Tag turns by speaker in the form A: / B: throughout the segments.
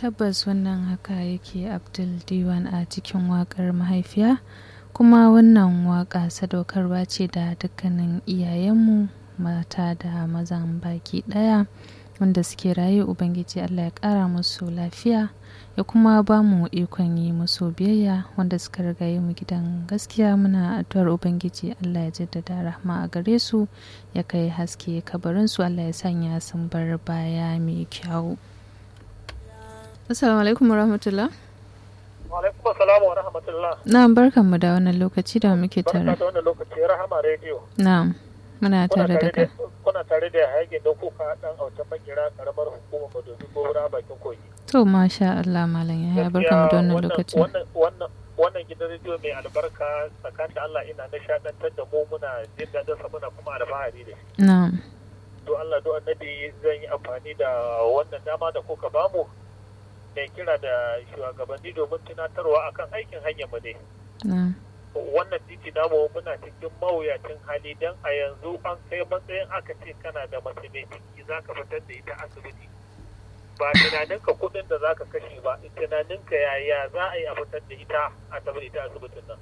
A: tabbas wannan haka yake abdul diwan a cikin wakar mahaifiya kuma wannan waka sadaukarwa ce da dukkanin iyayenmu mata da mazan baki daya wanda suke raye ubangiji allah ya kara musu lafiya ya kuma ba mu ikon yi musu biyayya wanda suka rigaye mu gidan gaskiya muna addu'ar ubangiji allah ya jaddada rahma a gare su ya kai haske kabarinsu allah ya sanya sun bar baya mai kyau assalamu alaikum warahmatullah
B: alaikum assalam wa rahmatullah
A: na'am barkanmu da wannan lokaci da muke tare
B: barka da wannan lokaci rahama radio
A: na'am muna tare da kai
B: kuna tare da hayakin da kuka dan autan makira karamar hukumar madobi gora bakin kogi
A: to masha Allah malam ya barkanmu da wannan lokaci
B: wannan wannan wannan gidan rediyo mai albarka tsakanin da Allah ina nishadantar da mu muna jin daɗin sa muna kuma alfahari da shi
A: na'am
B: to Allah do annabi zan yi amfani da wannan dama da kuka bamu mai kira da shugabanni domin tunatarwa akan aikin hanyar mu ne
A: na'am
B: wannan titi namu muna cikin mawuyacin hali don a yanzu an kai matsayin aka ce kana da mace mai ciki za ka fitar da ita asibiti ba tunaninka kuɗin da za ka kashe ba tunaninka yaya za a yi a fitar da ita a tafi ita asibitin nan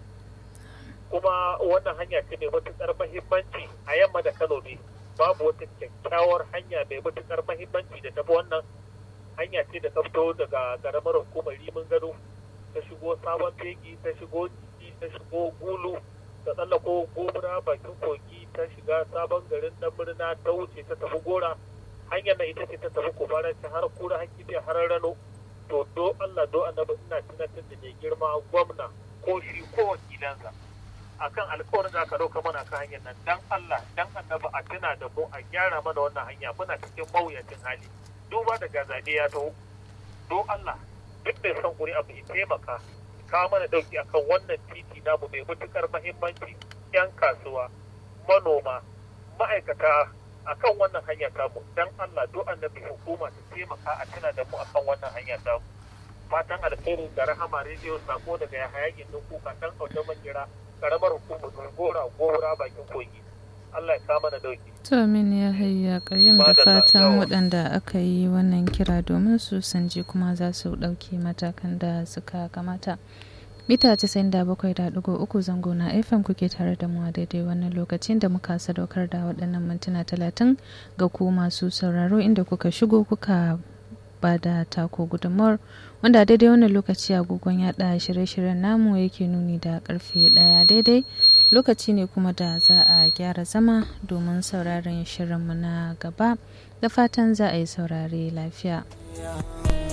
B: kuma wannan hanya ce mai matuƙar mahimmanci a yamma da kano ne babu wata kyakkyawar hanya mai matuƙar mahimmanci da tafi wannan hanya ce da ta fito daga ƙaramar hukumar rimin gado ta shigo sabon fegi ta shigo ta shigo gulu ta tsallako gobra bakin kogi ta shiga sabon garin dan murna ta wuce ta tafi gora hanyar na ita ce ta tafi kubara ta har kura hakki da har rano to do Allah do annabi ina tunatar da mai girma gwamna ko shi ko wakilansa akan alkawarin da aka dauka mana kan hanyar nan dan Allah dan annabi a tuna da mu a gyara mana wannan hanya muna cikin mawuyacin hali duba daga zaɓe ya taho do Allah duk da son kuri abu ya taimaka kawo mana dauki akan wannan titi namu mai matukar mahimmanci yan kasuwa manoma ma'aikata akan wannan hanya tamu dan Allah do annabi hukuma ta taimaka a tuna da mu akan wannan hanya tamu fatan alheri da rahama rediyo sako daga ya hayakin din kuka dan auta makira karamar hukumar gora gora bakin kogi Allah ya kawo mana dauki
A: to amin ya hayya kayyam da fatan waɗanda aka yi wannan kira domin su san ji kuma za su ɗauki matakan da suka kamata mita 97.3 zango na fm kuke tare da mu a daidai wannan lokacin da muka sadaukar da waɗannan mintuna 30 ga ku masu sauraro inda kuka shigo kuka ba da tako gudunmawar wanda daidai wannan lokaci agogon yaɗa shirye-shiryen namu yake nuni da karfe ɗaya daidai lokaci ne kuma da za a gyara zama domin sauraron shirinmu na gaba da fatan za a yi saurare lafiya.